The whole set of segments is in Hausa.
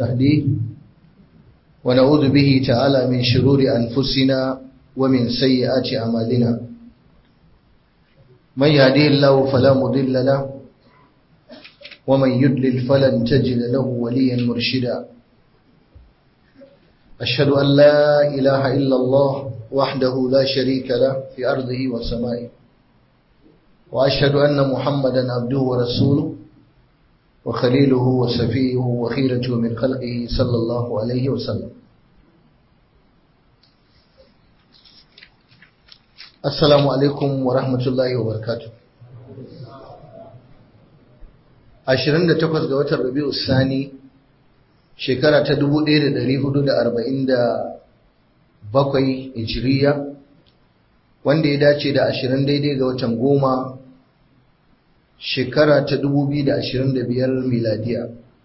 تهديه ونعوذ به تعالى من شرور أنفسنا ومن سيئات أعمالنا من يهديه الله فلا مضل له ومن يدلل فلن تجد له وليا مرشدا أشهد أن لا إله إلا الله وحده لا شريك له في أرضه وسمائه وأشهد أن محمدا عبده ورسوله وخليله وسفيه وخيرته من خلقه صلى الله عليه وسلم السلام عليكم ورحمة الله وبركاته 28 ga watan Rabi'u Sani shekara ta 1447 Hijriya wanda ya dace da 20 daidai ga watan goma shekara ta 2025 miladiya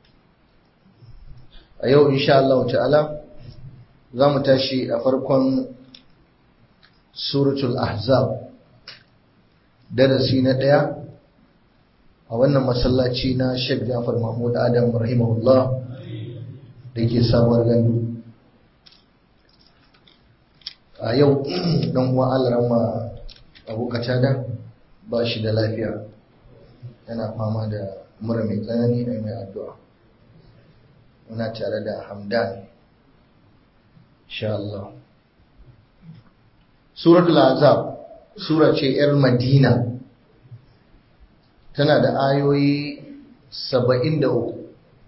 a yau insha Allah ta'ala za mu tashi a farkon suratul ahzab darasi na ɗaya a wannan masallaci na Sheikh Jafar Mahmud Adam rahimahullah da ke sabuwar gandu a yau dan uwa Alrama Abu Katada ba shi da lafiya yana fama da mura mai tsanani a mai addu'a muna tare da Hamdan insha Allah Suratul Azab sura ce 'yar Madina tana da ayoyi saba'in da uku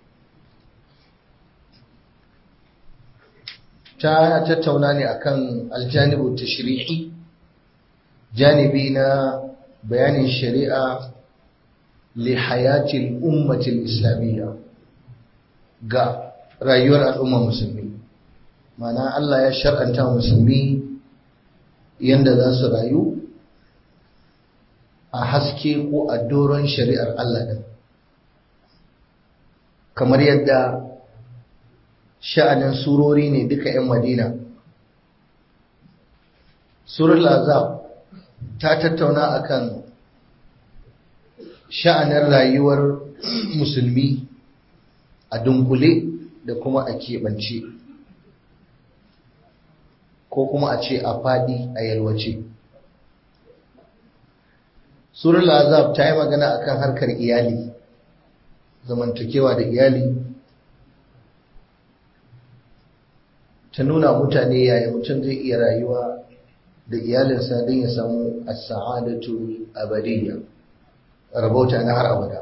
ta tattauna ne akan aljanibu tashri'i janibi na bayanin shari'a li hayatil ummatil islamiyya ga rayuwar al'ummar musulmi mana Allah ya shar'anta musulmi yanda za su rayu a haske ko a doron shari'ar Allah ɗin kamar yadda sha'anin surori ne duka 'yan madina surar azab ta tattauna akan sha'anin rayuwar musulmi a dunkule da kuma a keɓance ko kuma a ce a faɗi a yalwace Surar Azab ta yi magana akan harkar iyali, zamantakewa da iyali, ta nuna mutane yaya mutum zai iya rayuwa da iyalinsa don ya samu as-sa'adatu abadiyya rabauta na har abada.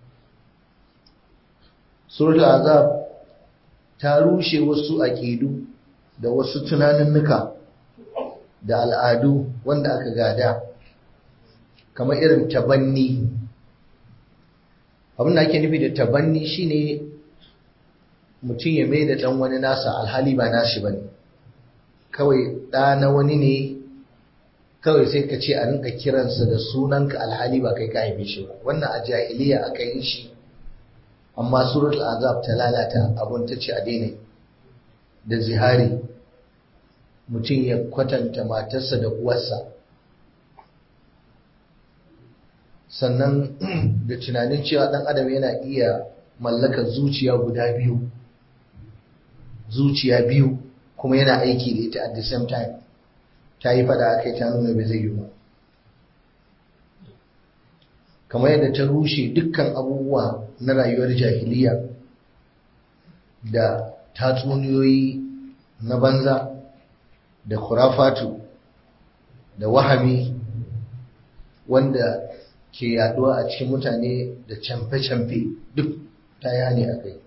Surar Azab ta rushe wasu aƙidu da wasu tunaninnuka da al'adu wanda aka gada. kamar irin tabanni abin da ake nufi da tabanni shine mutum ya mai da ɗan wani nasa alhali ba nashi ba ne kawai ɗa na wani ne kawai sai ka ce a rinka kiransa da sunanka alhali ba kai ka haife shi ba wannan a jahiliya aka yi shi amma suratul azab ta lalata abun ta ce a daina da zihari mutum ya kwatanta matarsa da uwarsa sannan da tunanin cewa ɗan adam yana iya mallakar zuciya guda biyu zuciya biyu kuma yana aiki da ita at the same time ta yi fada akai ta nuna bai zai yi ba kamar yadda ta rushe dukkan abubuwa na rayuwar jahiliya da tatsuniyoyi na banza da kurafatu da wahami wanda ke yaduwa a cikin mutane da camfe-camfe duk ta yani a kai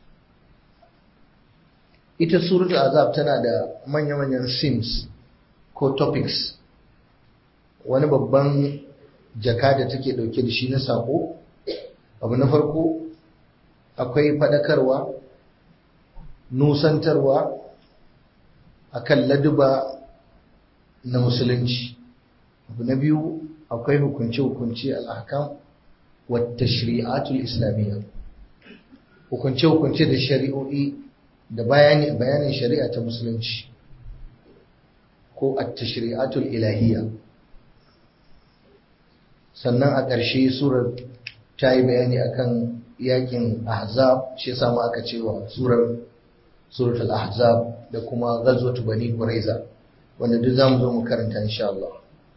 ita suratul azab tana da manya-manyan sims ko topics wani babban jaka da take dauke da shi na sako abu na farko akwai fadakarwa nusantarwa akan laduba na musulunci abu na biyu akwai hukunce-hukunce al'akam wata shari'atul islamiyya hukunce-hukunce da shari'o'i da bayanin shari'a ta musulunci ko atta shari'atul ilahiyya sannan a ƙarshe surar ta yi bayani akan yakin ahzab shi yasa ma aka cewa surar suratul ahzab da kuma ghazwatu bani quraiza wanda duk zamu zo mu karanta insha Allah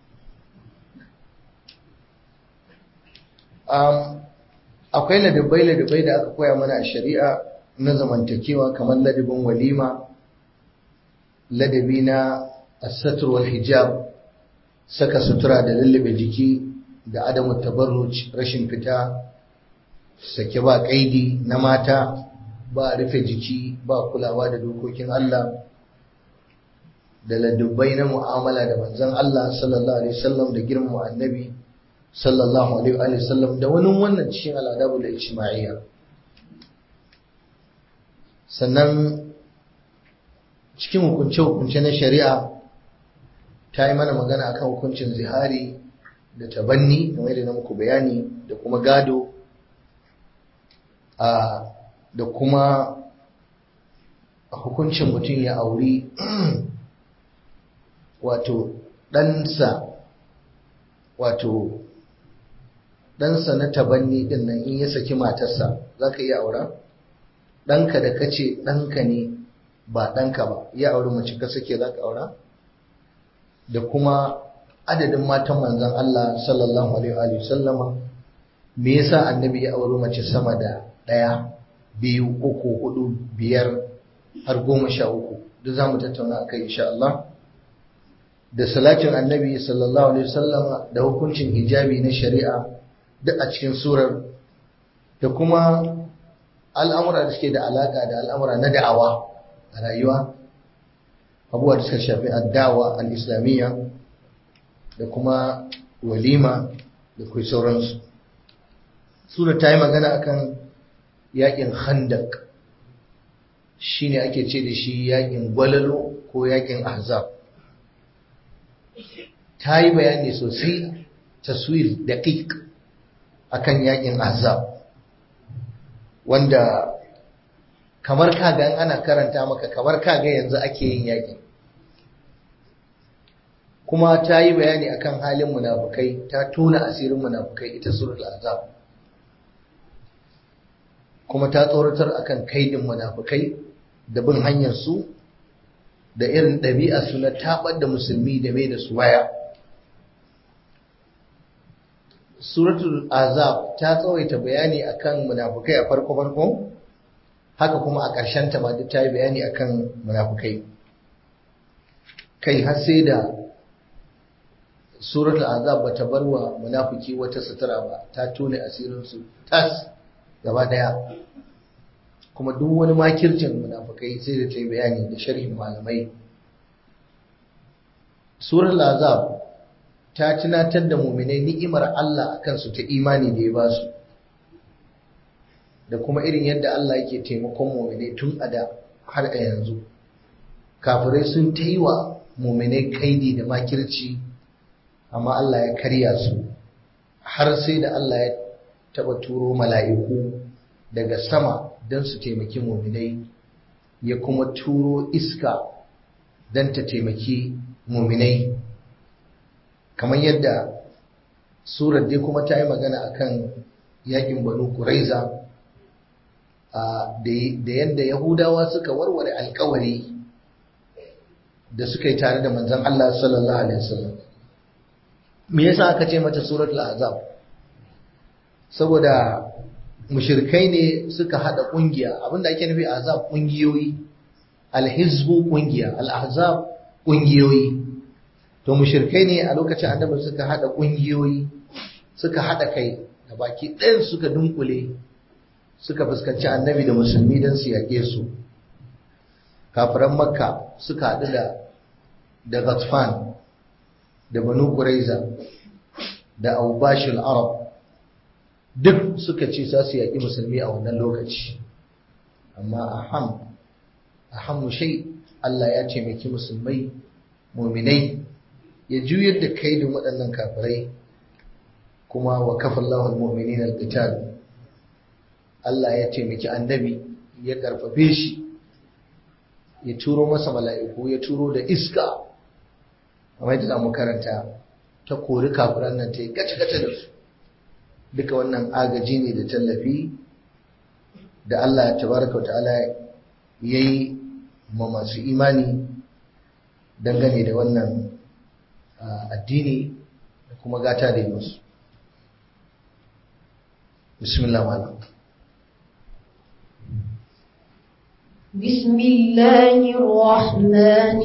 um, akwai ladabai ladabai da aka koya mana a shari'a na zamantakewa kamar ladabin walima ladabi na asatur wal hijab saka sutura da lullube jiki da adamu tabarruj rashin fita sake ba kaidi na mata ba rufe jiki ba kulawa da dokokin Allah da ladabbai na mu'amala da manzon Allah sallallahu alaihi wasallam da girmama annabi sallallahu alaihi wa sallam da wani wannan cikin al'adabu da ijtima'iyya sannan cikin hukunce-hukunce na shari'a ta yi mana magana akan hukuncin zihari da tabanni game da na muku bayani da kuma gado da kuma hukuncin mutum ya auri wato ɗansa wato ɗansa na tabanni ɗin nan in ya saki matarsa za ka iya aura? ɗanka da ka ce ɗanka ne ba ɗanka ba ya auri mace ka sake za ka aura? da kuma adadin matan manzan Allah sallallahu alaihi wa sallama me yasa annabi ya auri mace sama da ɗaya biyu uku hudu biyar har goma sha uku duk za mu tattauna a kai insha Allah da salatin annabi sallallahu alaihi wasallama da hukuncin hijabi na shari'a duk a cikin surar da kuma al'amura da suke da alaka da al'amura na da'awa a rayuwa abubuwa da suka shafi addawa al-islamiyya da kuma walima da kai sauransu sura ta yi magana akan yakin khandak shine ake ce da shi yakin gwalalo ko yakin ahzab ta yi bayani sosai taswir daƙiƙ akan yakin ahzab wanda kamar kaga ana karanta maka kamar kaga yanzu ake yin yakin kuma ta yi bayani akan halin munafukai ta tona asirin munafukai ita suratul azab kuma ta tsoratar akan kaidin munafukai da bin hanyar su da irin ɗabi'a su na tabar da musulmi da mai da su waya suratul azab ta tsawaita bayani akan munafukai a farko farko haka kuma a ƙarshen ta ma duk ta yi bayani akan munafukai kai har sai da suratul azab bata bar wa munafiki wata sutura ba ta tone asirin su tas gaba daya kuma duk wani makircin munafikai sai da ta yi bayani da sharhin malamai suratul azab ta tunatar da muminai ni'imar Allah akan su ta imani da ya ba su da kuma irin yadda Allah yake taimakon muminai tun a da har a yanzu kafirai sun ta yi wa muminai kaidi da makirci amma Allah ya karya su har sai da Allah ya taba turo mala'iku daga sama don su taimaki muminai ya kuma turo iska don ta taimaki muminai kamar yadda surar dai kuma ta yi magana akan yakin banu kuraiza da yadda yahudawa suka warware alkawari da suka yi tare da manzon Allah sallallahu alaihi wasallam me yasa aka ce mata suratul azab saboda mushrikai ne suka hada kungiya abinda ake nufi azab kungiyoyi alhizbu kungiya al-ahzab kungiyoyi to mushrikai ne a lokacin annabi suka hada kungiyoyi suka hada kai da baki ɗayan suka dunkule suka fuskanci annabi da musulmi don su yaƙe su kafiran makka suka haɗu da da ghatfan da banu quraiza da aubashul arab duk suka ce za su yaƙi musulmi a wannan lokaci amma aham aham shay Allah ya taimaki musulmai muminai ya juyar da kaidin waɗannan kafirai kuma wa kafallahu almu'minin alqital Allah ya taimaki annabi ya karfafe shi ya turo masa mala'iku ya turo da iska kamar yadda zamu karanta ta kori kafiran nan ta yi gace-gace da su duka wannan agaji ne da tallafi da Allah tabaraka ta'ala ya yi ma masu imani dangane da wannan addini da kuma gata da yi musu bismillah malam بسم الله الرحمن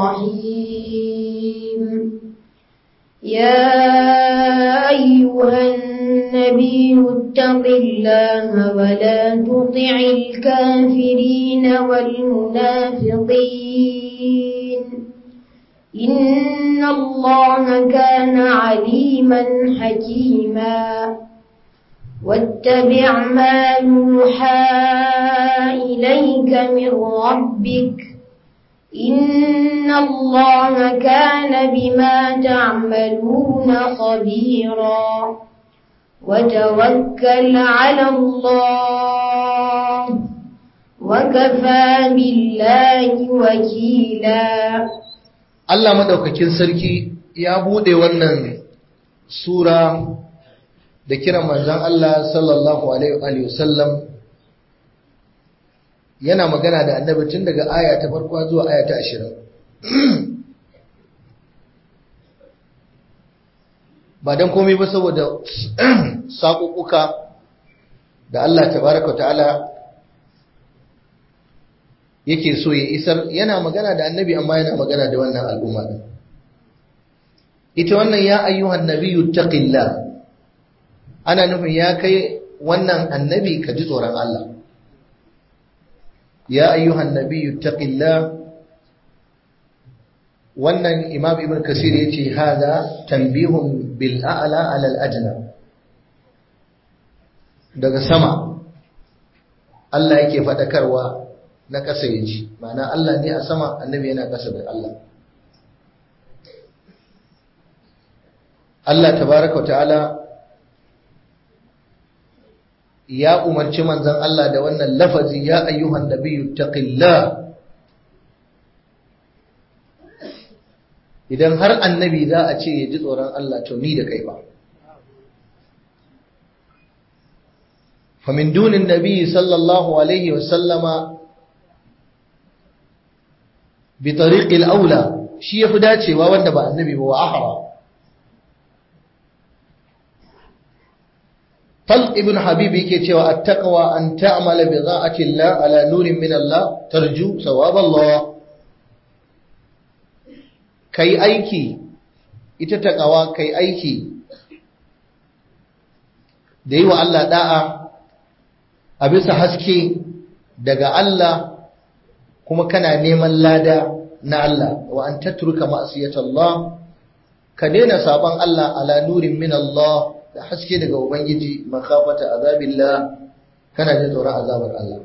الرحيم يا أيها النبي اتق الله ولا تطع الكافرين والمنافقين إن الله كان عليما حكيما واتبع ما يوحى إليك من ربك إن الله كان بما تعملون خبيرا وتوكل على الله وكفى بالله وكيلا Allah madaukakin sarki ya bude wannan sura da kiran manzon Allah sallallahu alaihi wasallam yana magana da annabi tun daga aya ta farko zuwa aya ta 20 ba dan komai ba saboda saƙuƙuka da Allah tabaraka ta'ala yake so ya isar yana magana da annabi amma yana magana da wannan al'umma din ita wannan ya ayyuhan nabiyyu taqillah ana nufin ya kai wannan annabi ka ji tsoron Allah ya ayyuhan nabiyyu taqillah wannan imam ibn kasir yace hada tanbihun bil a'la ala al adna daga sama Allah yake fadakarwa na ƙasa ya ji ma'ana Allah ne a sama annabi yana ƙasa da Allah Allah tabaraka ta'ala ya umarci manzon Allah da wannan lafazi ya ayyuhan nabiyyu taqillah idan har annabi za a ce ya ji tsoron Allah to ni da kai ba فمن دون النبي صلى الله عليه وسلم بطريق الأولى شيء فداتي ووند با النبي هو أحرى طلق ابن حبيب yake cewa التقوى أن تعمل بضاعة الله على نور من الله ترجو ثواب الله kai aiki ita takawa kai aiki da yi wa Allah da'a a bisa haske daga Allah kuma kana neman lada na Allah wa an tatruka ma'siyatallah ka daina saban Allah ala nurin min Allah da haske daga ubangiji makafata azabillah kana jin tsoron azabar Allah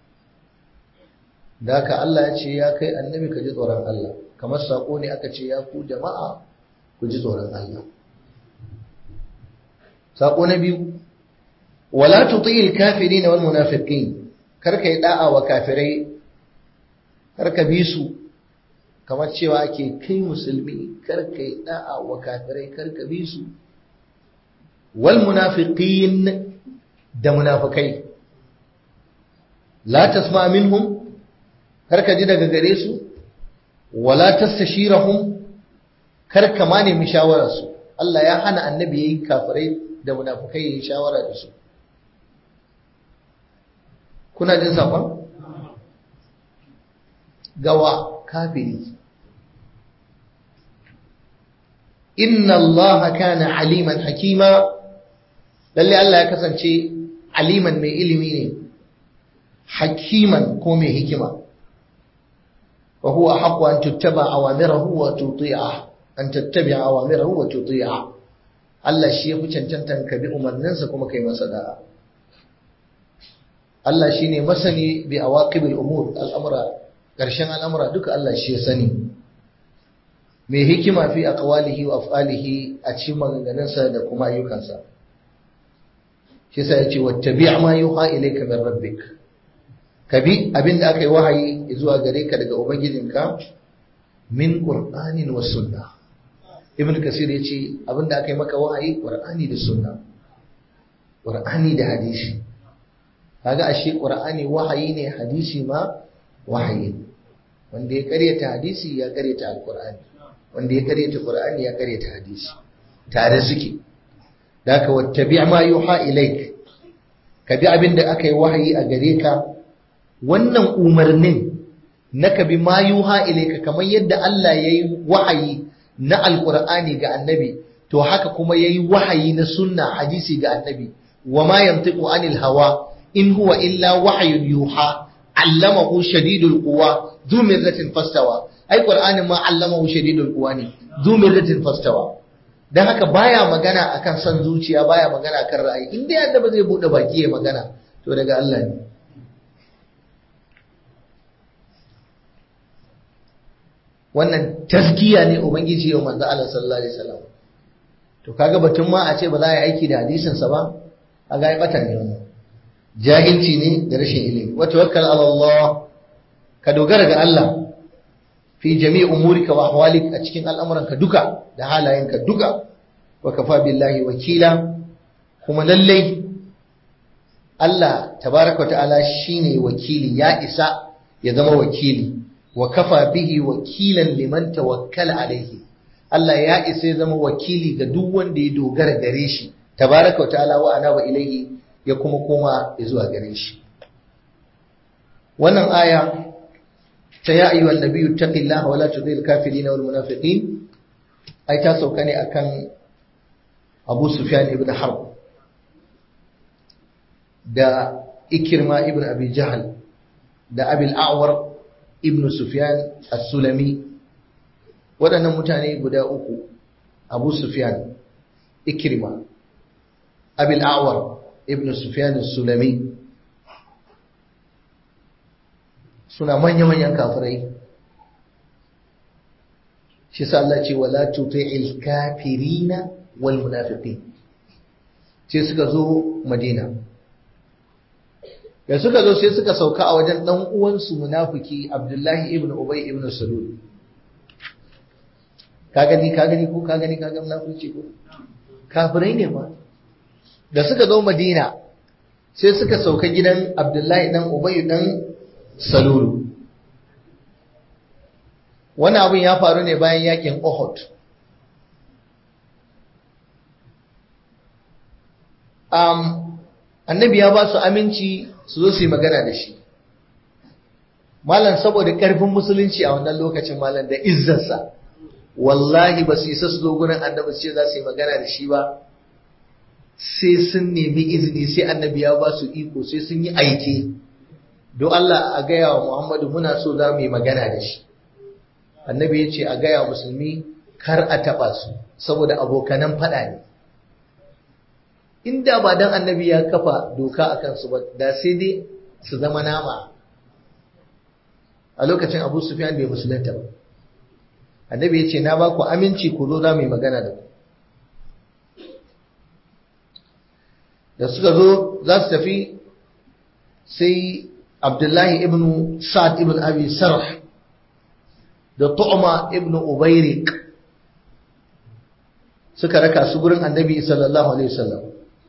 da haka Allah ya ce ya kai annabi ka ji tsoron Allah kamar sako ne aka ce ya ku jama'a ku ji tsoron Allah sako na biyu wala tuti'il kafirin wal munafiqin karka yi da'a wa kafirai karka bi su kamar cewa ake kai musulmi karka yi da'a wa kafirai karka bi su wal munafiqin da munafikai la tasma minhum karka ji daga gare su wala tastashirahum karka ma nemi shawararsu Allah ya hana annabi yayi kafirai da munafikai yayi shawara da su kuna jin saƙon? gawa kafiri inna allaha kana aliman hakima lalle Allah ya kasance aliman mai ilimi ne hakiman ko mai hikima wa huwa haqqu an tuttaba awamirahu wa tuti'a an tattabi'a awamirahu wa tuti'a Allah shi ya fi cancantan ka bi umarninsa kuma kai masa da'a Allah shi ne masani bi a waƙibin umur al'amura ƙarshen al'amura duka Allah shi ya sani mai hikima fi a ƙawalihi wa afalihi a cikin maganganunsa da kuma ayyukansa shi sa ya ce wata bi ma yi ha ilai kamar rabbik ka bi abin da aka yi wahayi zuwa gare ka daga ubangijinka min ƙur'anin wa sunna ibn kasir ya ce abin da aka yi maka wahayi ƙur'ani da sunna ƙur'ani da hadisi kaga ashe qur'ani wahayi ne hadisi ma wahayi wanda ya karyata hadisi ya karyata alqur'ani wanda ya karyata qur'ani ya karyata hadisi tare suke daka wattabi ma yuha ilaik ka bi abin da aka yi wahayi a gare ka wannan umarnin na ka bi ma yuha ilaika kamar yadda Allah ya yi wahayi na alqur'ani ga annabi to haka kuma ya yi wahayi na sunna hadisi ga annabi wa ma yantiqu anil hawa in huwa illa wahyun yuha allamahu shadidul quwa dhu mirratin fastawa ai qur'anin ma allamahu shadidul quwa ne dhu mirratin fastawa dan haka baya magana akan san zuciya baya magana akan ra'ayi in dai annabi zai bude baki ya magana to daga Allah ne wannan taskiya ne ubangiji yau manzo Allah sallallahu alaihi wasallam to kaga batun ma a ce ba za a yi aiki da hadisin sa ba a ga bata ne wannan jahilci ne da rashin ilimi wa tawakkal ala Allah ka dogara ga Allah fi jami'i umurika wa ahwalik a cikin al'amuranka duka da halayenka duka wa kafa billahi wakila kuma lallai Allah tabaraka ta'ala shine wakili ya isa ya zama wakili wa kafa bihi wakilan liman tawakkala alaihi Allah ya isa ya zama wakili ga duk wanda ya dogara gare shi tabaraka ta'ala wa ana wa ilaihi ya kuma koma zuwa gare shi wannan aya ta ya ayyuhan nabiyyu taqillaha wa la tudhil kafirin wal munafiqin ai ta sauka ne akan Abu Sufyan ibn Harb da Ikirma ibn Abi Jahl da Abil A'war ibn Sufyan as-Sulami waɗannan mutane guda uku Abu Sufyan Ikirma Abil A'war ibn Sufyan as-Sulami suna manya-manyan kafirai shi sa Allah ce wala tuti'il kafirina wal munafiqin sai suka zo Madina da suka zo sai suka sauka a wajen dan uwansu munafiki Abdullahi ibn Ubay ibn Salul ka gani ka gani ko ka gani ka ga munafiki ko kafirai ne ma da suka zo Madina sai suka sauka gidan Abdullahi dan Ubay dan Salulu Wani abin ya faru ne bayan yakin Uhud. Um, annabi ya ba su aminci su zo su yi magana da shi. Malam saboda ƙarfin musulunci a wannan lokacin malam da izzarsa, wallahi ba su isa su zo gurin annabi su ce za su yi magana da shi ba, sai sun nemi izini sai annabi ya ba su iko sai sun yi aiki. Don Allah a gaya wa Muhammadu muna so za mu yi magana da shi. annabi ya ce a gaya musulmi kar a taɓa su saboda abokanan faɗa ne inda ba dan annabi ya kafa doka a kansu ba da sai dai su zama nama a lokacin abu sufyan bai musulunta ba annabi ya ce na ba ku aminci ku zo za mu yi magana da ku da suka zo za su tafi sai abdullahi ibn sa'ad ibn abi sarh da tu'ma ibnu ubairik suka raka su gurin annabi sallallahu alaihi wasallam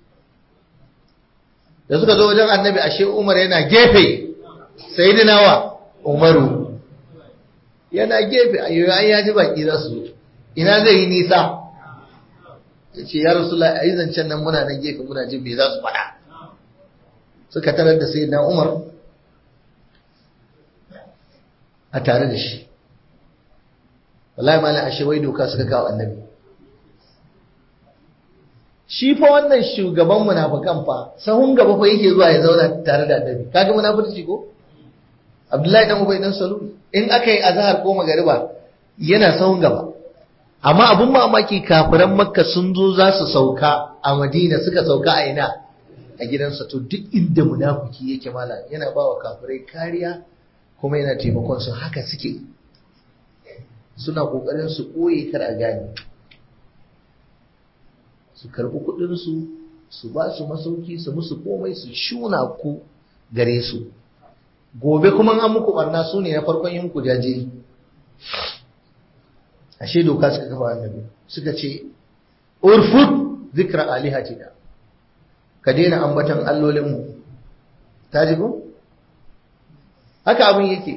da suka zo wajen annabi ashe umar yana gefe sayyidina wa umaru yana gefe ayo an yaji baki za su ina zai yi nisa yace ya rasulullah ayi zancen nan muna nan gefe muna jin me za su faɗa suka tarar da sayyidina umar a tare da shi wallahi malam ashe wai doka suka kawo annabi shi fa wannan shugaban munafikan fa sahun gaba fa yake zuwa ya zauna tare da annabi kaga munafurci ko Abdullahi dan Ubay dan Salul in aka yi azhar ko magariba yana sahun gaba amma abun mamaki kafiran Makka sun zo za su sauka a Madina suka sauka a ina a gidansa to duk inda munafiki yake malam yana bawa kafirai kariya kuma yana taimakon su haka suke suna ƙoƙarin su ɓoye kar a gane su karɓi kuɗinsu su ba su masauki su musu komai su shuna ku gare su gobe kuma an muku barna su ne na farkon yin ku jaje ashe doka suka kafa annabi suka ce urfut zikra alihatina ka daina ambatan allolinmu ta ji ko haka abin yake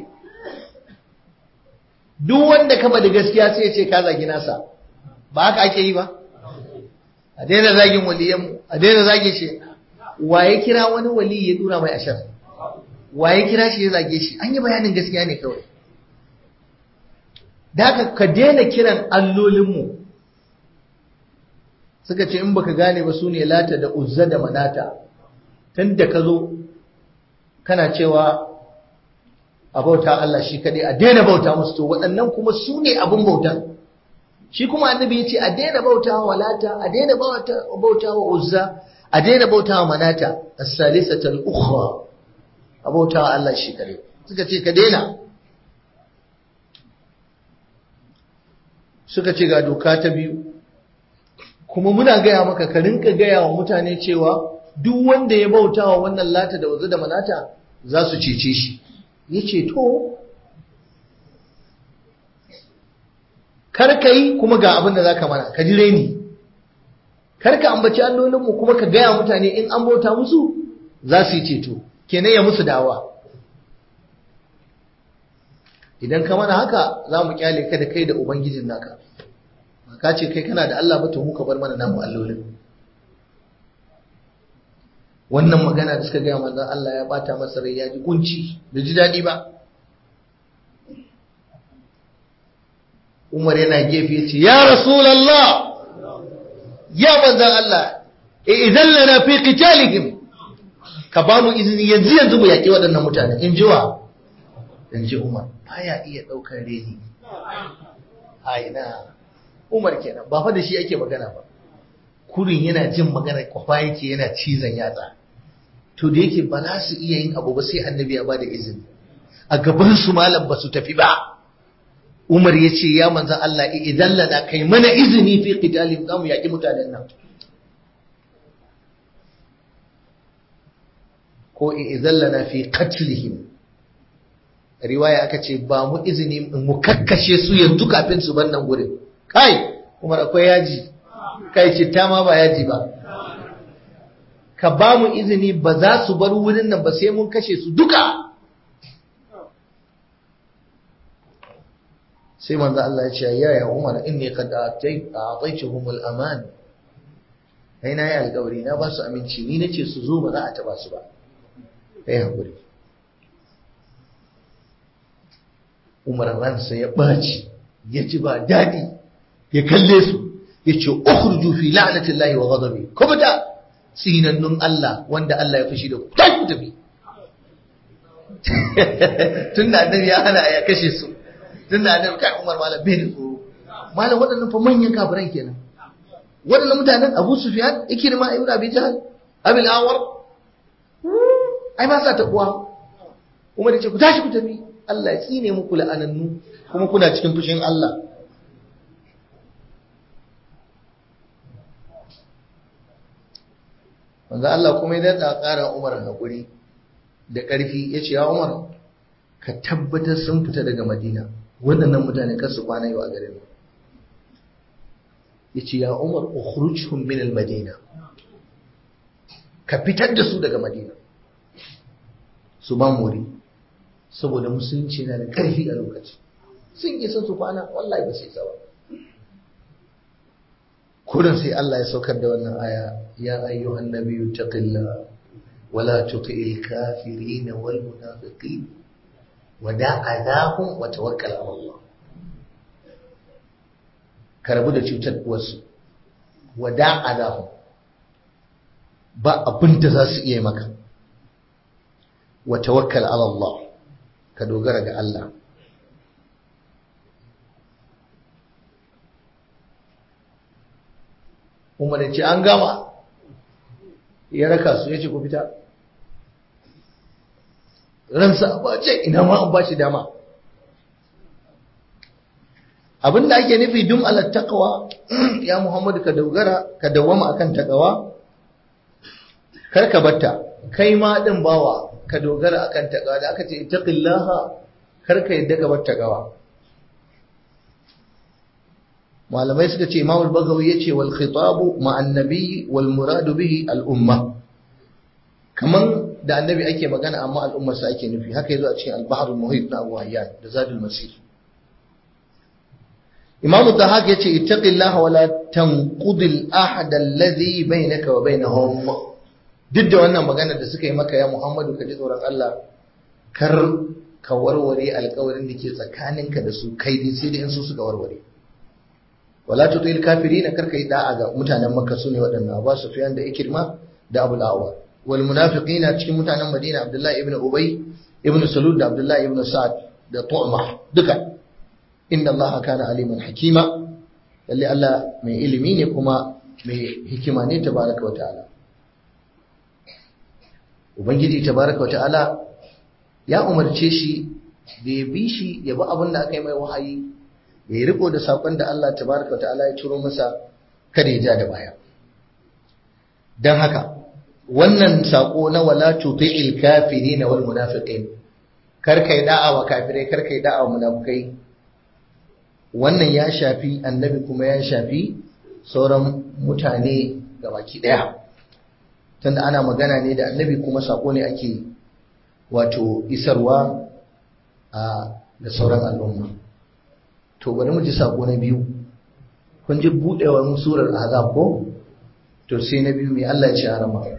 duk wanda ka da gaskiya sai ya ce ka zagi nasa ba haka ake yi ba a daina zagin waliyanmu a daina zagin shi wa ya kira wani wali ya dura mai ashar wa ya kira shi ya zage shi an yi bayanin gaskiya ne kawai da haka ka daina kiran allolinmu suka ce in baka gane ba su ne lata da uzza da manata tun da ka zo kana cewa a bauta Allah shi kaɗai a daina bauta musu to waɗannan kuma su ne abin bautan shi kuma annabi ya ce a daina bauta wa lata a daina bauta wa uzza a daina bauta wa manata as-salisata al-ukhra a bauta wa Allah shi kaɗai suka ce ka daina suka ce ga doka ta biyu kuma muna gaya maka ka rinka gaya wa mutane cewa duk wanda ya bauta wa wannan lata da wazu da manata za su cece shi ya ce to karka yi kuma ga abin da za ka mana ka ji reni karka ambaci allolinmu kuma ka gaya mutane in an bauta musu za su yi ceto kenan ya musu dawa idan ka mana haka za mu kyale ka da kai da ubangijin naka ka ce kai kana da Allah ba to mu ka bar mana namu allolin wannan magana da suka gaya manzon Allah ya bata masa rai ya ji kunci da ji daɗi ba Umar yana gefe ya ce ya Rasulallah ya manzon Allah idan lana fi qitalihim ka ba mu izini yanzu yanzu mu yaƙi waɗannan mutane in ji wa in ji Umar baya iya ɗaukar reni haina Umar kenan ba fa da shi ake magana ba kurin yana jin magana kwafa yake yana cizon yatsa to da yake ba za su iya yin abu ba sai annabi ya bada izini a gaban su malam ba su tafi ba Umar ya ce ya manzan Allah idan lana kai mana izini fi qitalin zamu yaki mutanen nan ko idan lana fi qatlihim riwaya aka ce ba mu izini mu kakkashe su yanzu kafin su bar nan gurin kai Umar akwai yaji kai citta ma ba yaji ba ka ba mu izini ba za su bar wurin nan ba sai mun kashe su duka sai manzo Allah ya ce ya ya Umar inni qad a'taytuhum al-aman kai na yi alƙawari na ba su aminci ni nace su zo ba za a taba su ba kai hakuri Umar ransa ya ɓaci ya ji ba daɗi ya kalle su ya ce ukhruju fi la'natillahi wa ghadabi ko bata sinannun Allah wanda Allah ya fushi da ku tashi ku tafi tunda annabi ya hana ya kashe su tunda annabi kai Umar malam bai da tsoro malam waɗannan fa manyan kafiran kenan waɗannan mutanen Abu Sufyan Ikrima ibn Abi Jahl Abil Awar ai ba sa taɓuwa Umar ya ce ku tashi ku tafi Allah ya tsine muku la'anannu kuma kuna cikin fushin Allah manzo Allah kuma ya daɗa ƙara Umar haƙuri da ƙarfi ya ce ya Umar ka tabbatar sun fita daga Madina waɗannan mutane kar su kwana yau a garin ya ce ya Umar ukhrujuhum min al-Madina ka fitar da su daga Madina su ba muri saboda musulunci na da ƙarfi a lokaci sun isa su kwana wallahi ba sai tsawa kurin sai Allah ya saukar da wannan aya ya ayyuhan nabiyyu taqillah wala tuti'il kafirin wal munafiqin wada adahum wa tawakkal ala Allah karbu da cutar wasu wada adahum ba abin da za su iya maka wa tawakkal ala Allah ka dogara ga Allah Umar ya ce an gama ya raka su ya ce ku fita ransa ba ce ina ma an ba shi dama abinda ake nufi dum ala taqwa ya Muhammadu ka dogara ka dawama akan taqwa kar ka batta kai ma din bawa ka dogara akan taqwa da aka ce ittaqillaha kar ka yadda ka bar taqwa malamai suka ce Imam al-Baghawi yace wal khitabu ma'an nabiy wal muradu bihi al umma kaman da annabi ake magana amma al'ummarsa ake nufi haka yazo a cikin al-bahr al-muhit na Abu Hayyan da Zadul Masir Imam Dahak yace ittaqillaha wala tanqudil ahad alladhi bainaka wa bainahum duk da wannan magana da suka yi maka ya Muhammadu ka ji tsoron Allah kar ka warware alƙawarin da ke tsakaninka da su kai dai sai dai in su suka warware wala tutil kafirin kar kai da'a ga mutanen Makka sune waɗannan Abu Sufyan da Ikirma da Abu al-Awwal wal munafiqina cikin mutanen Madina Abdullah ibn Ubay ibn Salul da Abdullah ibn Sa'ad da Tu'ma duka inna Allah kana aliman hakima lalle Allah mai ilimi ne kuma mai hikima ne tabaraka wa ta'ala ubangiji tabaraka wa ta'ala ya umarce shi da ya bi shi ya bi abin da aka yi mai wahayi ya riko da sakon da Allah tabaraka wa ta'ala ya turo masa kada ya ja da baya dan haka wannan sako na wala tuti'il kafirin wal munafiqin kar kai da'a wa kafirai kar kai da'a wa munafikai wannan ya shafi annabi kuma ya shafi sauran mutane gabaki daya tunda ana magana ne da annabi kuma sako ne ake wato isarwa a da sauran al'umma to bari mu ji sako na biyu kun ji budewar surar azab ko to sai na biyu mai Allah ya ce a rama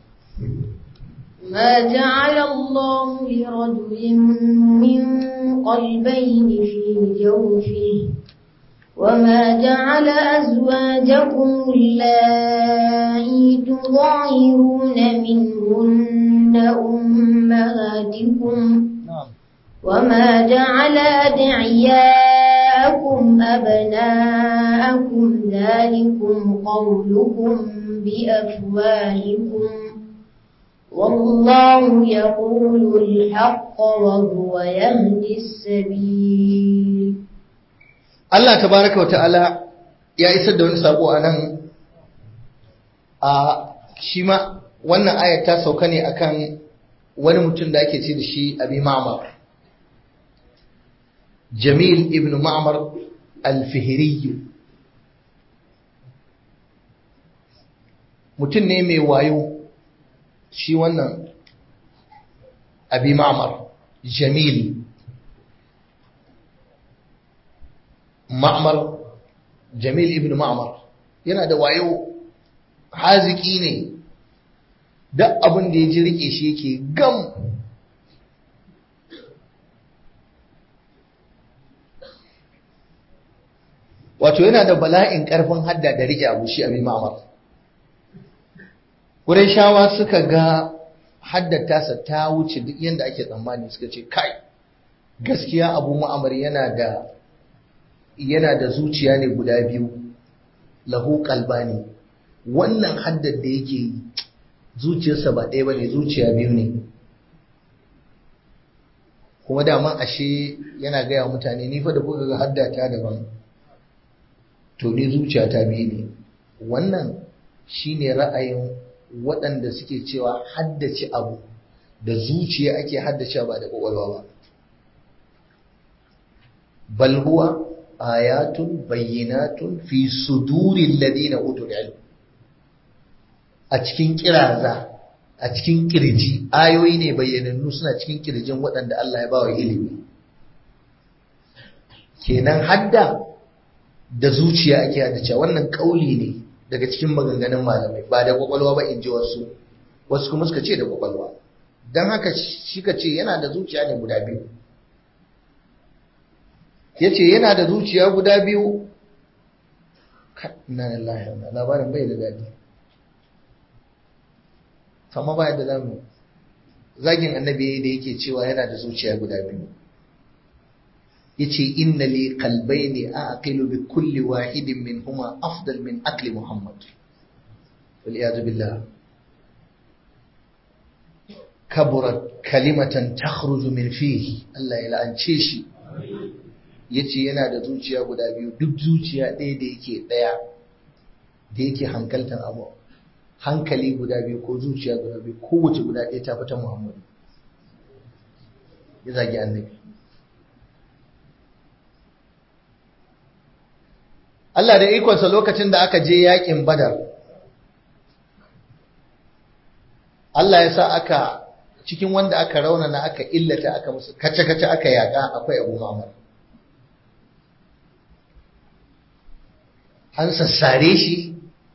ما جعل الله لرجل من قلبين في جوفه وما جعل أزواجكم اللائي تظاهرون منهن أمهاتكم وما جعل أدعياءكم أبناءكم ذلكم قولكم بأفواهكم والله يقول الحق وهو يهدي السبيل Allah tabaraka wa ta'ala ya isar da wani sako a nan a shi ma wannan ayat ta sauka ne akan wani mutum da ake ce da shi abi ma'mar jamil ibn ma'mar al-fihri mutum ne mai wayo shi wannan abi ma'mar jamil ma'mar jamil ibn ma'mar yana da wayo haziki ne duk abin da ya ji rike shi yake gam wato yana da bala'in karfin hadda da rike abu shi abin ma'mar shawa suka ga haddata ta wuce duk yadda ake tsammani suka ce kai gaskiya abu ma'amar yana da yana da zuciya ne guda biyu lahu kalbani wannan haddar da yake yi zuciyarsa ba ɗaya ba ne zuciya biyu ne kuma daman ashe yana gaya mutane ni fa da kuka ga haddata daban to ni zuciya ta biyu ne wannan shine ra'ayin waɗanda suke cewa haddace abu da zuciya ake haddace ba da ƙwaƙwalwa ba bal huwa ayatun bayyinatun fi sudurin ladina utul ilm a cikin kiraza a cikin kirji ayoyi ne bayyanannu suna cikin kirjin waɗanda Allah ya bawa ilimi kenan hadda da zuciya ake haddace wannan kauli ne daga cikin maganganun malamai ba da kwakwalwa ba in ji wasu wasu kuma suka ce da kwakwalwa don haka shi ka ce yana da zuciya ne guda biyu ya ce yana da zuciya guda biyu na lillahi wa labarin bai da daɗi kama ba da zamu zagin annabi da yake cewa yana da zuciya guda biyu yace inna li qalbayni aqilu bi kulli wahidin minhuma afdal min akli muhammad wal iyad billah kaburat kalimatan takhruju min fihi Allah ya la'ance shi yace yana da zuciya guda biyu duk zuciya ɗaya da yake ɗaya da yake hankaltan abu hankali guda biyu ko zuciya guda biyu kowace guda ɗaya ta fita muhammadu ya zagi annabi Allah da ikonsa lokacin da aka je yakin badar Allah ya sa aka cikin wanda aka raunana aka illata aka musu kace-kace aka yaƙa akwai abu mamar an sassare shi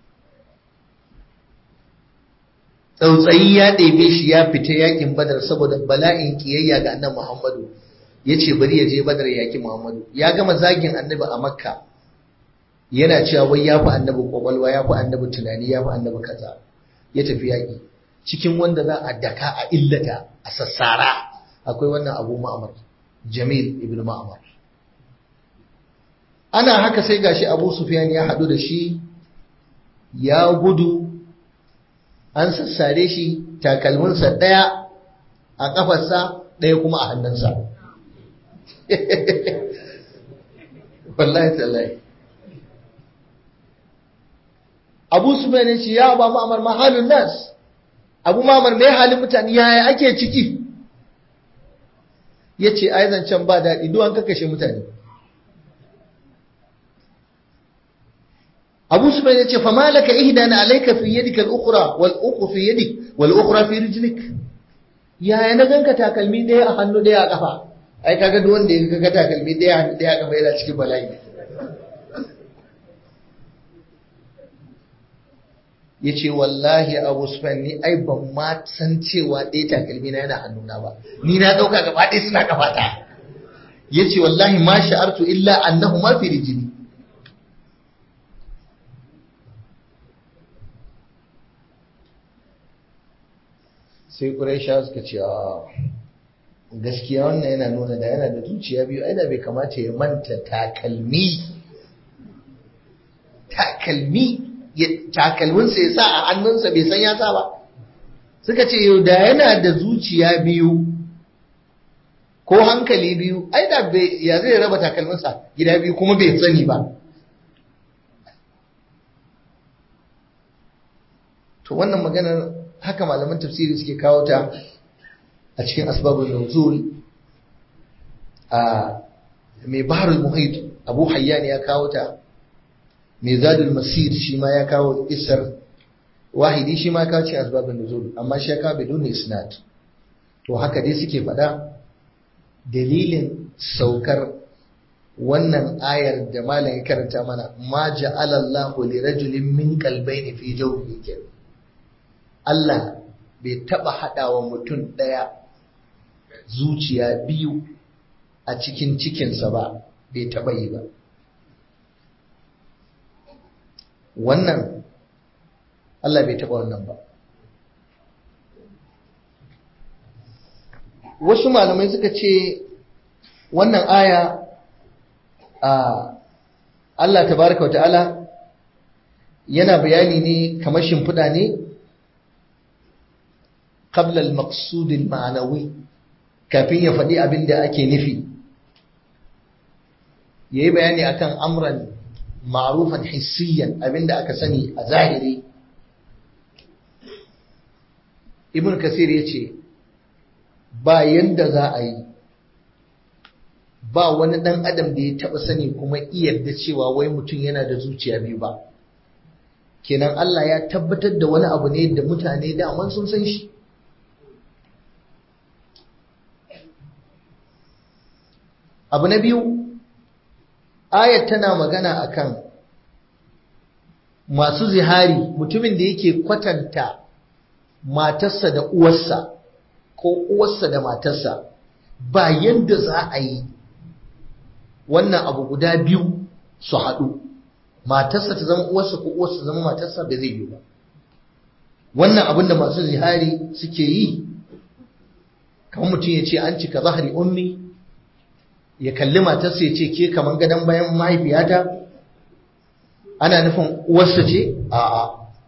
tsautsayi ya ɗebe shi ya fita yakin badar saboda bala'in kiyayya ga annabi muhammadu ya ce bari ya je badar yaki muhammadu ya gama zagin annabi a makka yana cewa wai ya fi annabi kwakwalwa ya fi annabi tunani ya fi annabi kaza ya tafi yaƙi cikin wanda za a daka a illata a sassara akwai wannan abu ma'amar jamil ibn ma'amar ana haka sai gashi abu sufyan ya haɗu da shi ya gudu an sassare shi takalminsa ɗaya a ƙafarsa ɗaya kuma a hannunsa wallahi tallahi abu sufyan ya ce ya ba ma'amar mahalun nas abu mamar mai halin mutane yaya ake ciki ya ce ai zancen ba daɗi duwan kakashe mutane abu su bai ce fama laka ihda na alaika fi yadika al'ukura wal'uku fi yadik wal'ukura fi rijlik yaya na ganka takalmi ɗaya a hannu ɗaya a ƙafa ai kaga duk wanda ya ga takalmi ɗaya a hannu ɗaya a ƙafa yana cikin bala'i ya ce wallahi abu sufyan ni ai ban ma san cewa ɗaya takalmi na yana hannuna ba ni na ɗauka gaba ɗaya suna kafata ya ce wallahi ma sha'artu illa annahu ma fi rijini sai ƙuraisha suka ce gaskiya wannan yana nuna da yana da zuciya biyu ai da bai kamata ya manta takalmi takalmi takalminsa ya sa a hannunsa bai san ya sa ba suka ce yau da yana da zuciya biyu ko hankali biyu ai da ya zai raba takalminsa gida biyu kuma bai sani ba to wannan maganar haka malaman tafsiri suke kawo ta a cikin asbabun nuzul a mai baharul muhit abu hayyan ya kawo ta mai zadul masir shi ma ya kawo isar wahidi shi ma kawo cikin asbabun nuzul amma shi ya kawo bidun isnad to haka dai suke faɗa dalilin saukar wannan ayar da malam ya karanta mana ma ja'ala Allahu li rajulin min qalbayni fi jawfihi Allah bai taba hadawa mutum daya zuciya biyu a cikin cikinsa ba bai taba yi ba wannan Allah bai taba wannan ba wasu malamai suka ce wannan aya a Allah tabaraka wata'ala yana bayani ne kamar shimfiɗa ne qabla al-maqsud al-ma'nawi kafin ya faɗi abin da ake nufi yayi bayani akan amran ma'rufan hissiyan abin da aka sani a zahiri ibn kasir yace ba yanda za a yi ba wani ɗan adam da ya taɓa sani kuma da cewa wai mutum yana da zuciya biyu ba kenan Allah ya tabbatar da wani abu ne da mutane daman sun san shi abu na biyu ayat tana magana akan masu zihari mutumin da yake kwatanta matarsa da uwarsa ko uwarsa da matarsa ba yadda za a yi wannan abu guda biyu su haɗu matarsa ta zama uwarsa ko uwarsa ta zama matarsa ba zai yi ba wannan abin da masu zihari suke yi kamar mutum ya ce an cika zahari ummi ya kalli matarsa ya ce ke kamar gadon bayan mahaifiyata ana nufin uwarsa ce a'a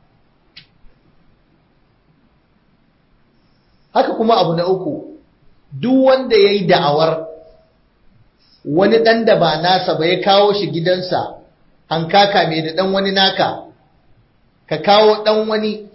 haka kuma abu na uku duk wanda ya yi da'awar wani ɗan da ba nasa ba ya kawo shi gidansa an kaka mai da ɗan wani naka ka kawo ɗan wani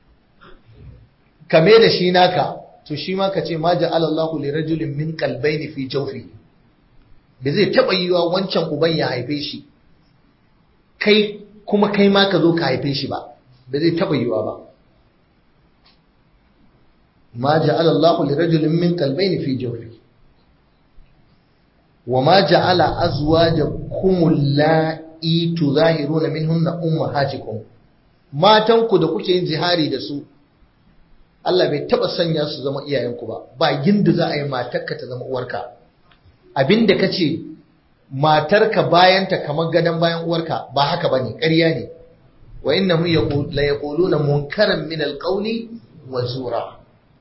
ka mai da shi naka to shi ma ka ce ma ja'alallahu li rajulin min qalbayni fi jawfi da zai taba yiwa wancan uban ya haife shi kai kuma kai ma ka zo ka haife shi ba da zai taba yiwa ba ma ja'ala Allahu li rajulin min qalbayni fi jawfi wa ma ja'ala azwajakum allati tuzahiruna minhunna ummahatikum matan ku da kuke yin jihari da su Allah bai taba sanya su zama iyayenku ba ba ginda za a yi matarka ta zama uwarka abinda kace matarka bayanta kamar gadon bayan uwarka ba haka bane ƙarya ne wa innahum la yaquluna munkaran min alqawli wa zura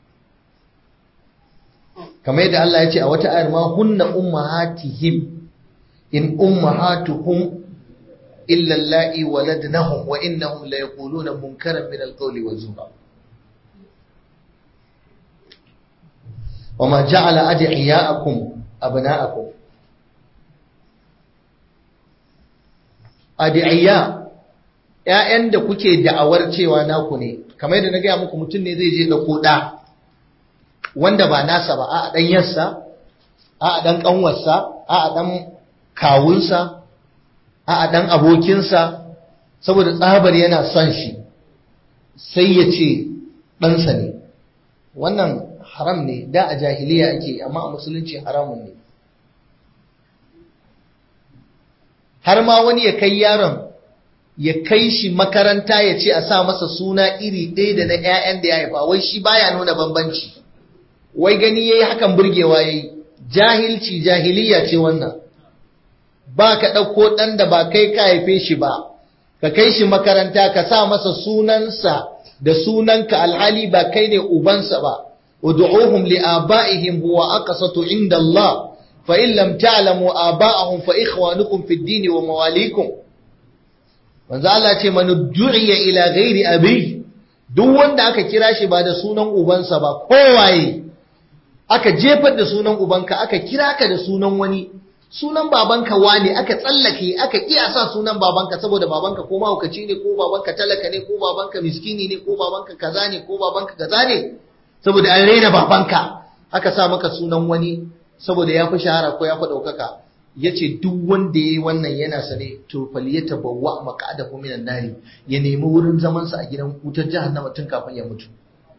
kamar yadda Allah ya ce a wata ayar ma hunna ummahatihim in ummahatuhum illa allai waladnahum wa innahum la yaquluna munkaran min alqawli wa zura وما جعل أدعياءكم أبناءكم أدعياء ‘ya'yan da kuke da'awar cewa naku ne, kamar yadda na gaya muku mutum ne zai je da koɗa wanda ba nasa ba, a ɗan yarsa, a ɗan ƙanwarsa, a ɗan kawunsa, a ɗan abokinsa, saboda tsabar yana son shi, sai ya ce ɗansa ne. Wannan haram ne, da a jahiliya ake, amma a musulunci haramun ne. Har ma wani ya kai yaron ya kai shi makaranta ya ce a sa masa suna iri ɗaya da na 'ya'yan da ya haifa wai shi baya nuna bambanci wai gani yayi hakan burgewa yayi jahilci jahiliya ce wannan ba ka ɗauko ɗan da ba kai ka haife shi ba ka kai shi makaranta ka sa masa sunansa da sunanka alhali ba kai ne ubansa ba ud'uhum li abaihim huwa aqsatu inda Allah fa in lam ta'lamu aba'ahum fa ikhwanukum fid din wa mawalikum manzo Allah ce man du'iya ila ghairi abi duk wanda aka kira shi ba da sunan ubansa ba kowaye aka jefar da sunan ubanka aka kira ka da sunan wani sunan babanka wane aka tsallake aka kiyasa sunan babanka saboda babanka ko mahaukaci ne ko babanka talaka ne ko babanka miskini ne ko babanka kaza ne ko babanka kaza ne saboda an raina babanka aka sa maka sunan wani saboda ya fi shahara ko ya fi ɗaukaka ya ce duk wanda ya yi wannan yana sane to faliyata bawa maka'adahu minan nari ya nemi wurin zamansa a gidan wutar jahannama tun kafin ya mutu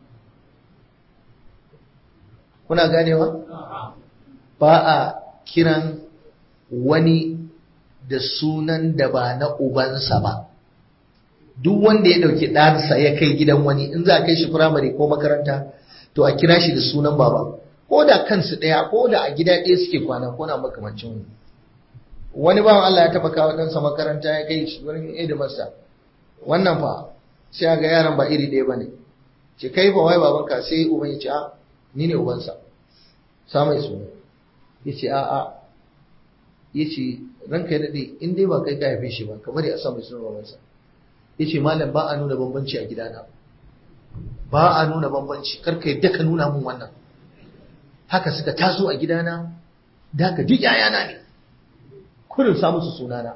kuna ganewa ba a kiran wani da sunan da ba na ubansa ba duk wanda ya ɗauki ɗansa ya kai gidan wani in za a kai shi firamare ko makaranta to a kira shi da sunan baba ko da kansu ɗaya ko da a gida ɗaya suke kwana ko na makamancin wani wani bawan Allah ya taɓa kawo ɗansa makaranta ya kai shi wurin hidimarsa wannan fa sai ga yaran ba iri ɗaya ba ne ce kai fa wai babanka sai uban ya ce a ni ne ubansa sa mai suna ya ce a a ya ce ranka ya daɗe in dai ba kai ka haife shi ba kamar ya sa mai suna babansa ya ce malam ba a nuna bambanci a gidana ba a nuna bambanci karka yadda ka nuna mun wannan haka suka taso a gidana da haka duk yayana ne kurin sa musu sunana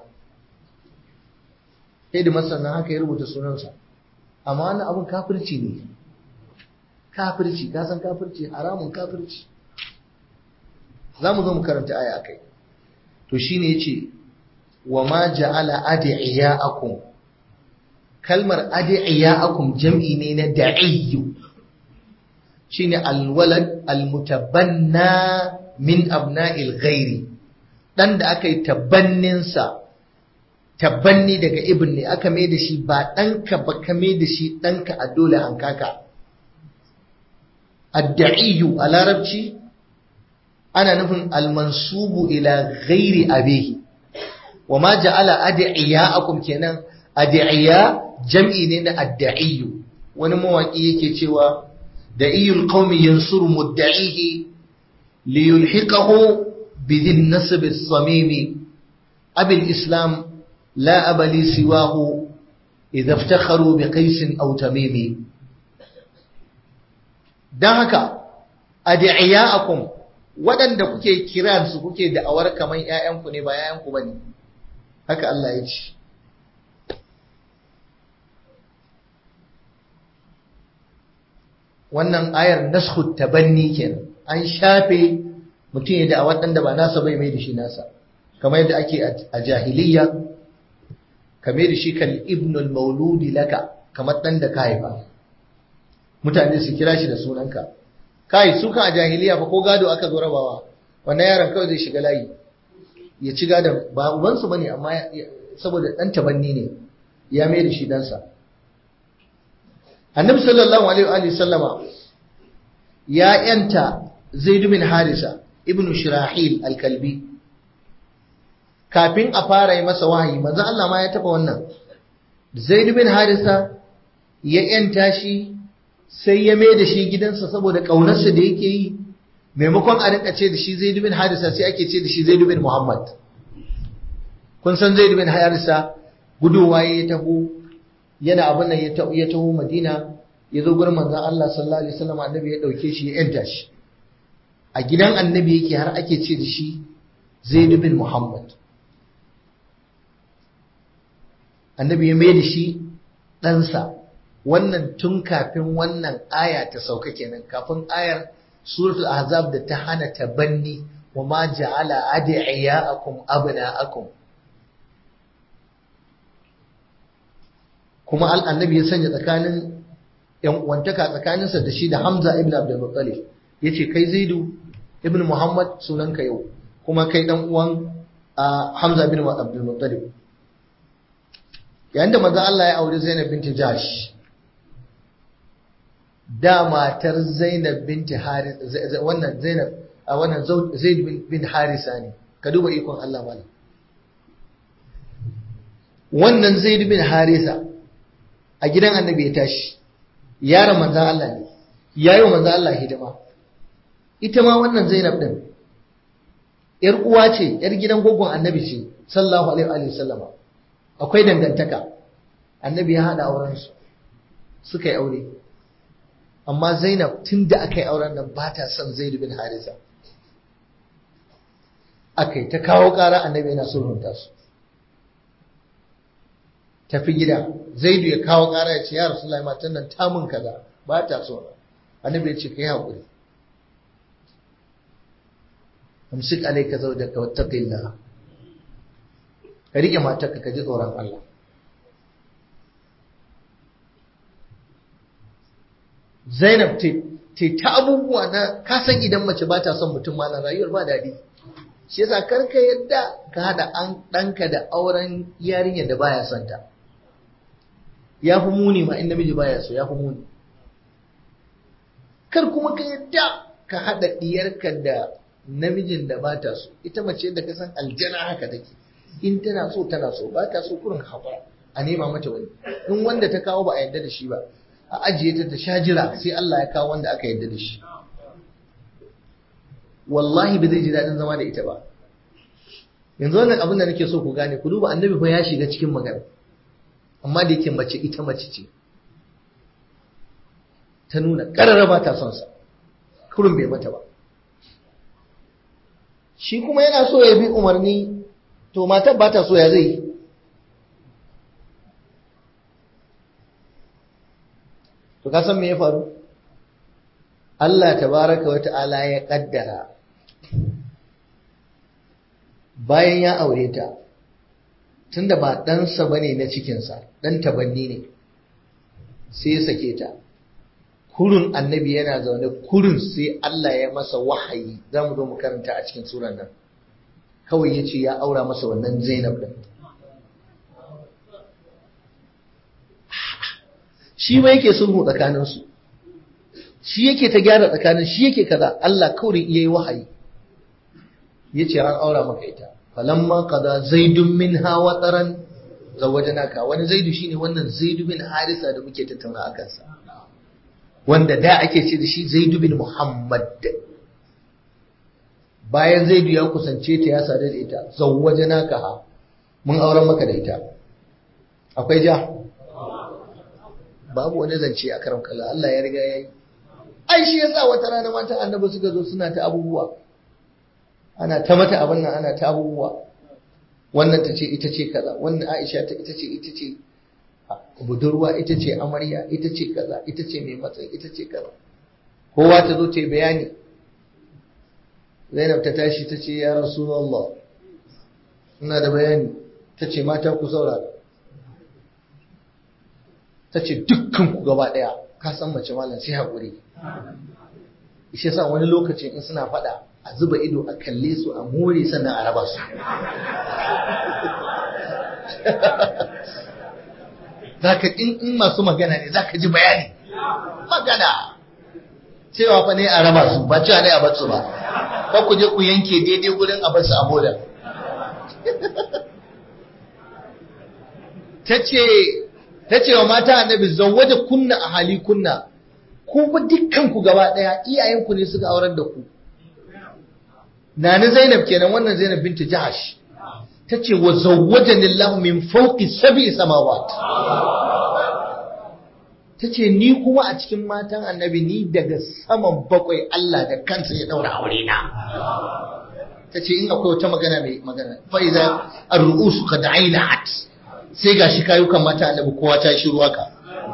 sai da masana haka ya rubuta sunansa amma wannan abun kafirci ne kafirci ka san kafirci haramun kafirci za mu zo mu karanta aya akai to shine yace wa ma ja'ala adiyakum kalmar adiyakum jam'i ne na da'iyyu shine alwalad almutabanna min abna'il ghairi dan da aka yi tabanninsa tabanni daga ibn ne aka mai da shi ba ɗanka ba ka mai da shi ɗanka a dole an kaka adda'iyu a larabci ana nufin almansubu ila ghairi abihi wa ma ja'ala ad'iya'akum kenan ad'iya jam'i ne na adda'iyu wani mawaki yake cewa da'iyul qaumi yansuru mudda'ihi liyulhiqahu بذي النسب الصميم أبي الإسلام لا أب لي سواه إذا افتخروا بقيس أو تميم دهك أدعياءكم waɗanda kuke kiran su kuke da'awar kamar ‘ya'yanku ne ba ‘ya'yanku ba ne, haka Allah ya ce. Wannan ayar nashu tabanni kenan, an shafe mutum ya da waɗanda ba nasa bai mai da shi nasa kamar yadda ake a jahiliya kamar da shi kal ibnul mauludi laka kamar ɗan da ka haifa mutane su kira shi da sunanka kai su kan a jahiliya fa ko gado aka zo rabawa wannan yaron kawai zai shiga layi ya ci gadon ba ubansu bane amma saboda dan tabanni ne ya mai da shi dansa annabi sallallahu alaihi wa sallama ya yanta zaid bin harisa ibn shirahil al-kalbi kafin a fara yi masa wahayi manzo Allah ma ya taba wannan zaid bin harisa ya yanta shi sai ya mai da shi gidansa saboda ƙaunarsa da yake yi maimakon a rinka ce da shi zai bin harisa sai ake ce da shi zai bin muhammad kun san zai bin harisa gudowa ya taho yana abin nan ya taho madina ya zo gurin manzon Allah sallallahu alaihi wasallam annabi ya dauke shi ya yanta shi a gidan annabi yake har ake ce da shi zaid bin muhammad annabi ya mai da shi ɗansa wannan tun kafin wannan aya ta sauka kenan kafin ayar suratul ahzab da ta hana tabanni wa ma ja'ala ad'iyaakum abna'akum kuma annabi ya sanya tsakanin yan uwantaka tsakaninsa da shi da Hamza ibn Abdul Muttalib yace kai Zaidu ibn Muhammad sunanka yau kuma kai dan uwan Hamza ibn Abdul Muttalib yayin da manzo Allah ya aure Zainab binti Jahsh da matar Zainab binti Haris wannan Zainab a wannan Zaid bin Harisa ne ka duba ikon Allah mala wannan Zaid bin Harisa a gidan Annabi ya tashi yaron manzon Allah ne yayi wa manzon Allah hidima ita ma wannan Zainab din yar uwa ce yar gidan gogon Annabi ce sallallahu alaihi wa sallama akwai dangantaka Annabi ya hada auren su suka yi aure amma Zainab tun da aka yi auren nan ba ta son Zaid bin Harisa aka ta kawo ƙara annabi yana sulhunta su tafi gida Zaidu ya kawo ƙara ya ce ya Rasulullahi matan nan ta mun kaza ba ta so annabi ya ce kai haƙuri amsik alayka zawjaka wattaqillah ka rike matarka ka ji tsoron Allah Zainab te ta abubuwa na kasan idan mace ba ta son mutum ma na rayuwar ba daɗi. Shi yasa karka yadda ka haɗa an ɗanka da auren yarinyar da baya son ta. Ya fi muni ma in namiji baya so ya fi muni. Kar kuma ka yadda ka haɗa ɗiyarka da namijin da ba ta so. Ita mace da ka san aljana haka take. In tana so tana so ba ta so kurin haƙura a nema mata wani. In wanda ta kawo ba a yadda da shi ba. a ajiye ta ta sha jira sai Allah ya kawo wanda aka yarda da shi wallahi ba zai ji daɗin zama da ita ba yanzu wannan abin da nake so ku gane ku duba annabi fa ya shiga cikin magana amma da yake mace ita mace ce ta nuna ƙarara ba ta son sa kurun bai mata ba shi kuma yana so ya bi umarni to matar ba ta so ya zai yi To ka san me ya faru? Allah tabaraka wa ta'ala ya kaddara bayan ya aure ta tunda ba ɗansa bane na cikinsa ɗan tabanni ne sai ya sake ta kurun annabi yana zaune kurun sai Allah ya masa wahayi za mu zo mu karanta a cikin suran nan kawai ya ce ya aura masa wannan zainab ɗin shi ba yake sulhu tsakaninsu shi yake ta gyara tsakanin shi yake kaza Allah kawai yayi wahayi yace an aura maka ita falamma qada zaidun minha wataran zawajnaka wani zaidu shine wannan zaidu bin harisa da muke tattauna akan sa wanda da ake ce da shi zaidu bin muhammad bayan zaidu ya kusance ta ya sadu da ita zawajnaka ha mun auren maka da ita akwai ja babu wani zance a karam kalla Allah ya riga ya yi ai shi yasa wata rana matan annabi suka zo suna ta abubuwa ana ta mata abin nan ana ta abubuwa wannan ta ce ita ce kaza wannan Aisha ta ita ce ita ce budurwa ita ce amarya ita ce kaza ita ce mai matsayi ita ce kaza kowa ta zo ta yi bayani Zainab ta tashi ta ce ya Rasulullah ina da bayani ta ce mata ku saurara ta ce dukkan ku gaba ɗaya ka san mace malam sai haƙuri shi yasa wani lokacin in suna faɗa a zuba ido a kalle su a more sannan a raba su zaka in in masu magana ne zaka ji bayani magana cewa fa ne a raba su ba cewa ne a bar su ba ba ku je ku yanke daidai gurin a bar su a boda tace tace wa mata annabi zawwaja kunna a hali kunna ku ba dukkan ku gaba daya iyayenku ne suka aurar da ku Nani Zainab kenan wannan Zainab binti Jahash tace wa zawwajani Allah min fawqi sab'i samawat tace ni kuma a cikin matan annabi ni daga saman bakwai Allah da kansa ya daura aure na tace in akwai wata magana mai magana fa iza ar-ru'us qad ainat sai gashi kayukan mata annabi kowa ta shiru haka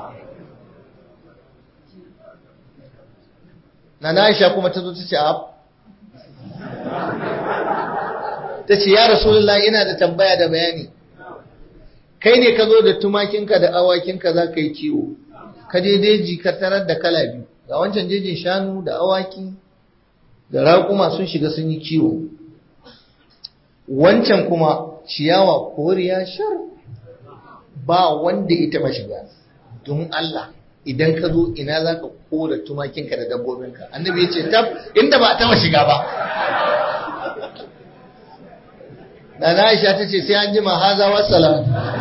Nana Aisha kuma ta zo ta ce a ta ce ya Rasulullah ina da tambaya da bayani kai ne ka zo da tumakinka da awakinka za ka yi kiwo ka je deji ka tarar da kala biyu ga wancan jejin shanu da awaki da raƙuma sun shiga sun yi kiwo wancan kuma ciyawa koriya shar ba wanda ita ba shiga don Allah idan ka zo ina za ka kora tumakinka da dabbobinka annabi ya ce tab inda ba taba shiga ba da na aisha ta ce sai an jima haza wassalam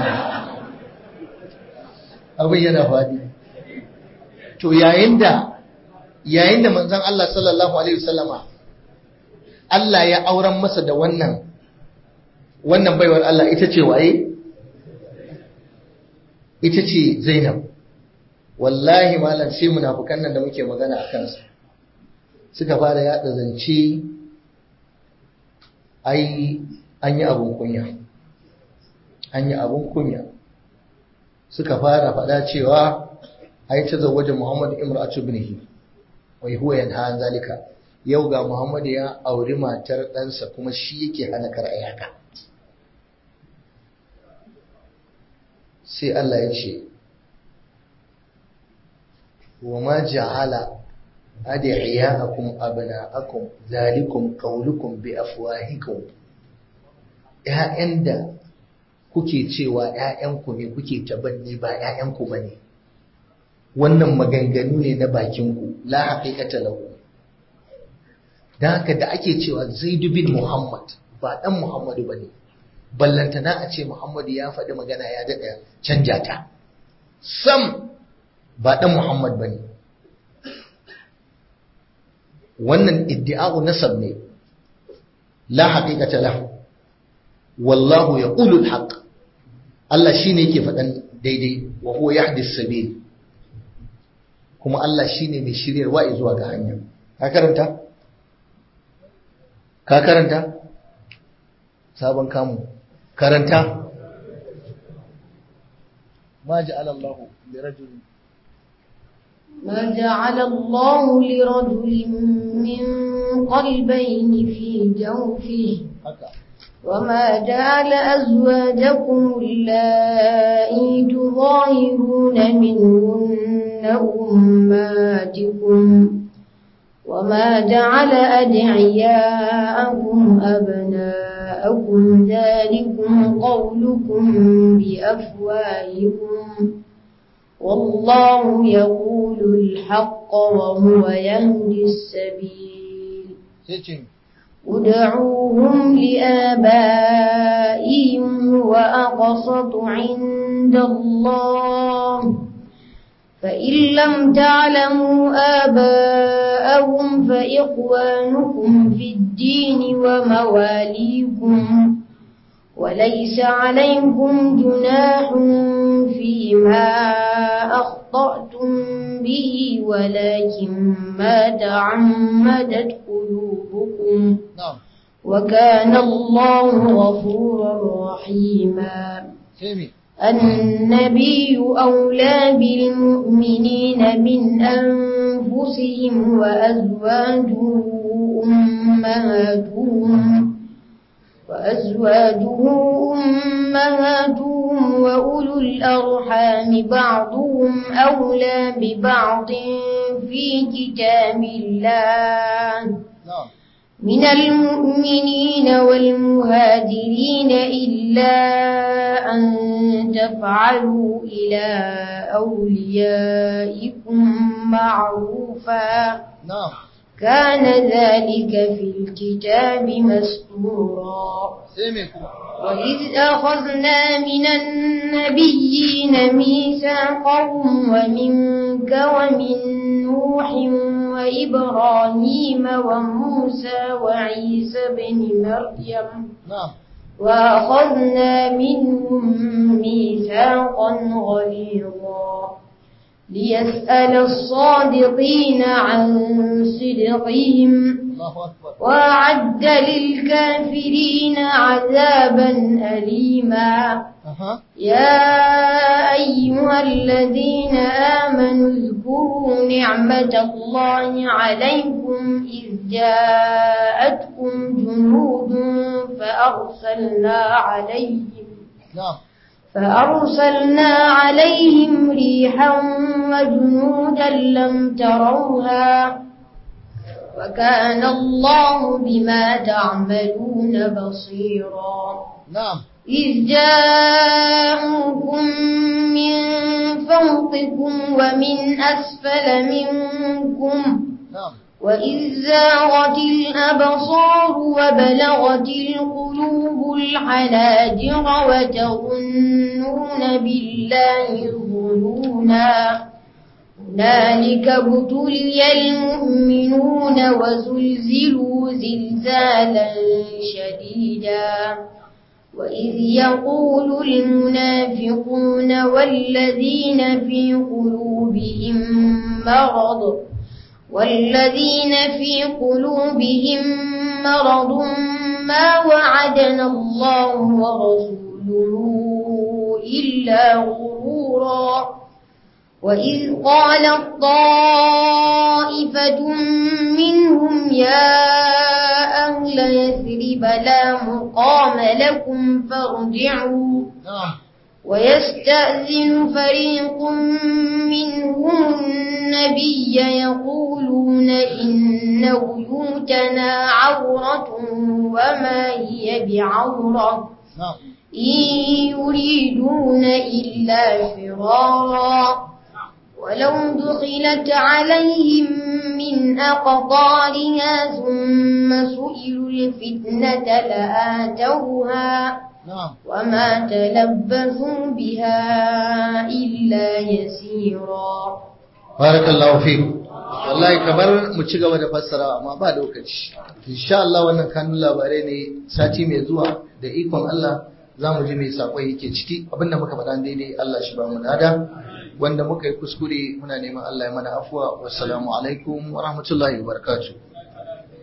abin yana faɗi to yayin da yayin da manzon Allah sallallahu alaihi wasallama Allah ya auren masa da wannan wannan baiwar Allah ita ce waye ita ce Zainab wallahi malam sai munafukan nan da muke magana a kansu suka fara yada zance ai an yi abun kunya an yi abun kunya suka fara faɗa cewa ai ta zawaje Muhammad imra'atu ibnihi wai huwa yanha an zalika yau ga Muhammad ya auri matar ɗansa kuma shi yake hana kar ayaka sai Allah ya ce وما جعل أدعياءكم أبناءكم ذلكم قولكم بأفواهكم ‘ya'yan da kuke cewa ‘ya'yanku ne kuke tabanni ba ‘ya'yanku ba ne, wannan maganganu ne na bakinku, la haƙiƙata lahu. Don haka da ake cewa Zaidu bin Muhammad ba ɗan Muhammadu ba ne, ballantana a ce Muhammadu ya faɗi magana ya daɗa canja ta. Sam ba ɗan Muhammad ba ne. Wannan iddi'a'u nasab ne, la haƙiƙata lahu, wallahu ya ƙulul haƙ, Allah shi ne yake faɗan daidai wa huwa ya hadis sabil, kuma Allah shi ne mai shiryarwa zuwa ga hanya. Ka karanta? Ka karanta? Sabon kamu. Karanta? Ma ja'ala Allahu li rajulin ما جعل الله لرجل من قلبين في جوفه وما جعل أزواجكم اللائي تظاهرون منهن أماتكم وما جعل أدعياءكم أبناءكم ذلكم قولكم بأفواهكم والله يقول الحق وهو يهدي السبيل ادعوهم لآبائهم وأقسط عند الله فإن لم تعلموا آباءهم فإخوانكم في الدين ومواليكم وليس عليكم جناح فيما أخطأتم به ولكن ما تعمدت قلوبكم وكان الله غفورا رحيما النبي أولى بالمؤمنين من أنفسهم وأزواجه أمهاتهم وأزواجه أمهاتهم وأولو الأرحام بعضهم أولى ببعض في كتاب الله na'am من المؤمنين والمهاجرين إلا أن تفعلوا إلى أوليائكم معروفا na'am كان ذلك في الكتاب مسطورا sai me kuma وإذ أخذنا من النبيين ميثاقهم ومنك ومن نوح وإبراهيم وموسى وعيسى بن مريم na'am وأخذنا منهم ميثاقا غليظا ليسأل الصادقين عن صدقهم Allahu akbar وأعد للكافرين عذابا أليما aha يا أيها الذين آمنوا اذكروا نعمة الله عليكم إذ جاءتكم جنود فأرسلنا عليهم na'am فأرسلنا عليهم ريحا وجنودا لم تروها وكان الله بما تعملون بصيرا na'am إذ جاءوكم من فوقكم ومن أسفل منكم na'am وإذ زاغت الأبصار وبلغت القلوب الحناجر وتظنون بالله الظنونا هنالك ابتلي المؤمنون وزلزلوا زلزالا شديدا وإذ يقول المنافقون والذين في قلوبهم مرض والذين في قلوبهم مرض ما وعدنا الله ورسوله إلا غرورا وإذ قالت طائفة منهم يا أهل يثرب لا مقام لكم فارجعوا na'am ويستأذن فريق منهم النبي يقولون إن بيوتنا عورة وما هي بعورة na'am إن يريدون إلا فرارا ولو دخلت عليهم من أقطارها ثم سئلوا الفتنة لآتوها na'am وما تلبثوا بها إلا يسيرا barakallahu fi wallahi kamar mu ci gaba da fassara amma ba lokaci insha Allah wannan kanun labarai ne sati mai zuwa da ikon Allah za mu ji mai sakon yake ciki abinda muka faɗa daidai Allah shi ba mu nada wanda muka yi kuskure muna neman Allah ya mana afuwa wassalamu alaikum wa rahmatullahi wa barakatuh